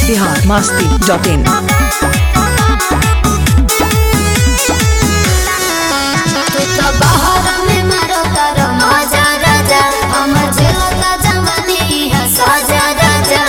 Bihar Masti dot in तू तो बाहर में मारो तारो मजा राजा हमर जेलता जवानी है साजा राजा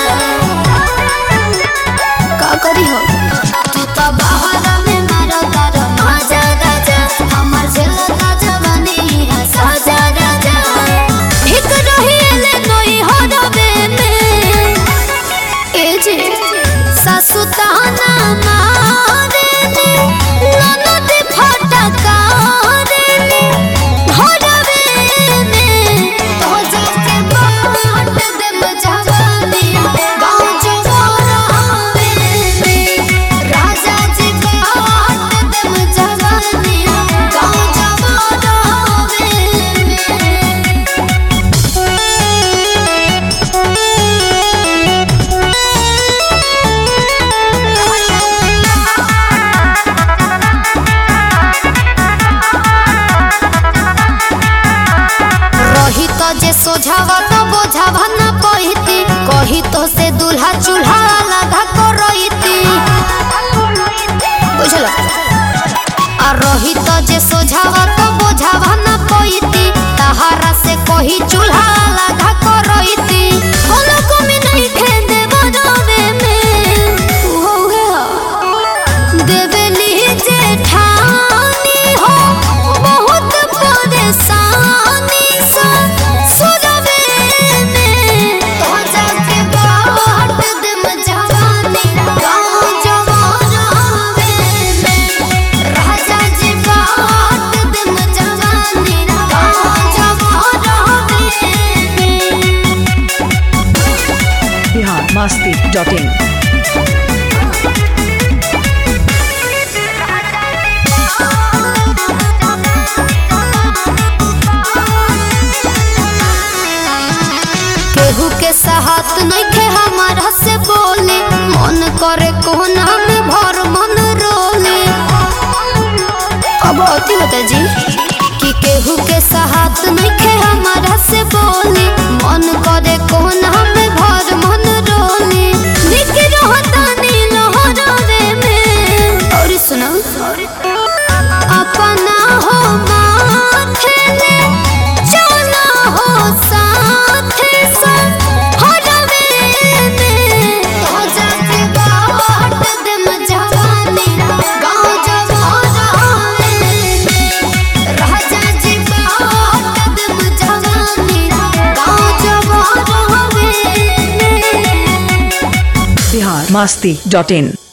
का करी हो तू तो बाहर में मारो तारो मजा राजा हमर जेलता जवानी है साजा राजा एक रहिए नई हो रबे में ए जे सासु ताना मारे ने ननद फटका रे ने घरवे में तो जाके बाट देब जवानी गाँव जवारावे में राजा जी बाट देब जवानी गाँव जवारावे में रही तो जे सोझावा तो बोझावा न पहिती कही तो से दूल्हा चूल्हा लगा को रहीती बुझल आ रही तो जे सोझावा तो बोझावा न पहिती तहारा से कही चूल्हा लगा को रहीती कोनो कमी नहीं खे देबो रवे में हो गया देवली जेठानी हो बहुत परेशानी सा सुरवे में तो जाके बाट देम जवानी गाँव जवारावे में राजा जी बाट देम जवानी गाँव जवारावे में बिहार मस्ती डॉट इन केहू के साहत नइखे हमारा से बोले मन करे कोना में भर मन रोले अब अति होता जी कि केहू के साहत नइखे हमारा से बोले मन करे कोना में भर मन रोले निक रहता नील हरवे में और सुना अपना हो माथे ले चला हो साथे संग हरवे में तो जाके बाट देम जवानी गाँव जवारावे में राजा जी बाट देम जवानी गाँव जवारावे में बिहार मस्ती डॉट इन